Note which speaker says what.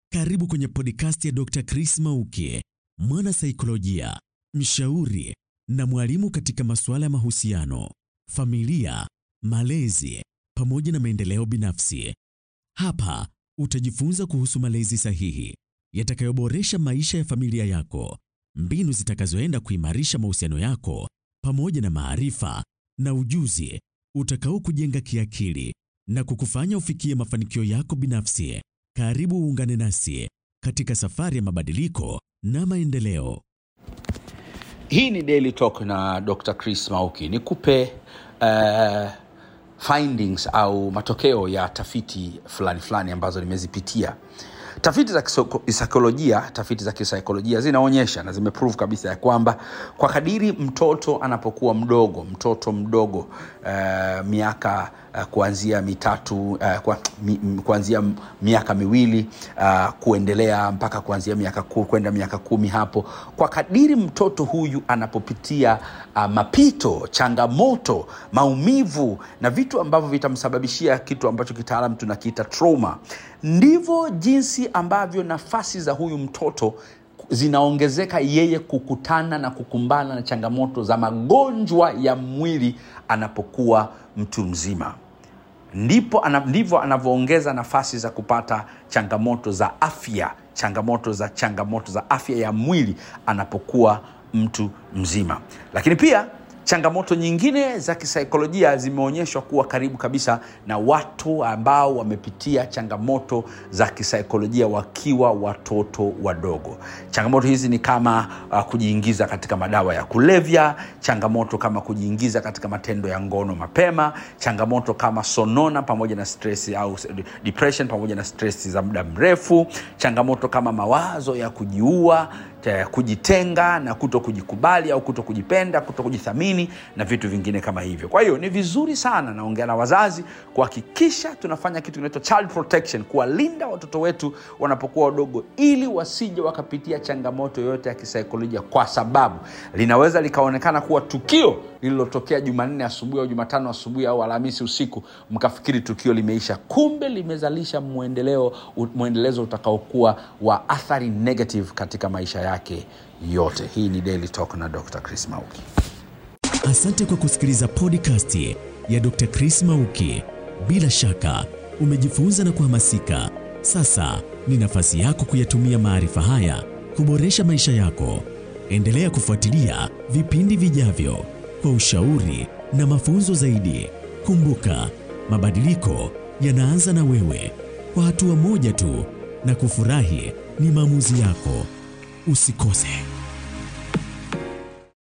Speaker 1: Karibu kwenye podcast ya Dr. Chris Mauki, mwana saikolojia, mshauri na mwalimu katika masuala ya mahusiano, familia, malezi pamoja na maendeleo binafsi. Hapa utajifunza kuhusu malezi sahihi yatakayoboresha maisha ya familia yako, mbinu zitakazoenda kuimarisha mahusiano yako pamoja na maarifa na ujuzi utakao kujenga kiakili na kukufanya ufikie mafanikio yako binafsi. Karibu uungane nasi katika safari ya mabadiliko na maendeleo.
Speaker 2: hii ni daily talk na dr chris mauki nikupe uh, findings au matokeo ya tafiti fulani fulani ambazo nimezipitia tafiti za kisoko- kisaikolojia tafiti za kisaikolojia zinaonyesha na zimeprove kabisa ya kwamba kwa kadiri mtoto anapokuwa mdogo mtoto mdogo uh, miaka uh, kuanzia mitatu uh, kwa, mi, m- kuanzia m- miaka miwili uh, kuendelea mpaka kuanzia miaka ku, kwenda miaka kumi hapo kwa kadiri mtoto huyu anapopitia uh, mapito changamoto maumivu na vitu ambavyo vitamsababishia kitu ambacho kitaalam tunakiita trauma ndivyo jinsi ambavyo nafasi za huyu mtoto zinaongezeka yeye kukutana na kukumbana na changamoto za magonjwa ya mwili anapokuwa mtu mzima ndipo ana, ndivyo anavyoongeza nafasi za kupata changamoto za afya changamoto za changamoto za afya ya mwili anapokuwa mtu mzima lakini pia changamoto nyingine za kisaikolojia zimeonyeshwa kuwa karibu kabisa na watu ambao wamepitia changamoto za kisaikolojia wakiwa watoto wadogo changamoto hizi ni kama uh, kujiingiza katika madawa ya kulevya changamoto kama kujiingiza katika matendo ya ngono mapema changamoto kama sonona pamoja na stress au depression pamoja na stress za muda mrefu changamoto kama mawazo ya kujiua ta- kujitenga na kuto kujikubali au kuto kujipenda kuto kujithamini na vitu vingine kama hivyo kwa hiyo ni vizuri sana naongea na wazazi kuhakikisha tunafanya kitu kinaitwa child protection kuwalinda watoto wetu wanapokuwa wadogo ili wasije wakapitia changamoto yoyote ya kisaikolojia kwa sababu linaweza likaonekana kuwa tukio lililotokea jumanne asubuhi au jumatano asubuhi au alhamisi usiku mkafikiri tukio limeisha kumbe limezalisha mwendeleo mwendelezo utakaokuwa wa athari negative katika maisha yake yote hii ni daily talk na dr chris mauki
Speaker 1: Asante kwa kusikiliza podcast ya Dr. Chris Mauki. Bila shaka umejifunza na kuhamasika. Sasa ni nafasi yako kuyatumia maarifa haya kuboresha maisha yako. Endelea kufuatilia vipindi vijavyo kwa ushauri na mafunzo zaidi. Kumbuka, mabadiliko yanaanza na wewe, kwa hatua moja tu, na kufurahi ni maamuzi yako. Usikose.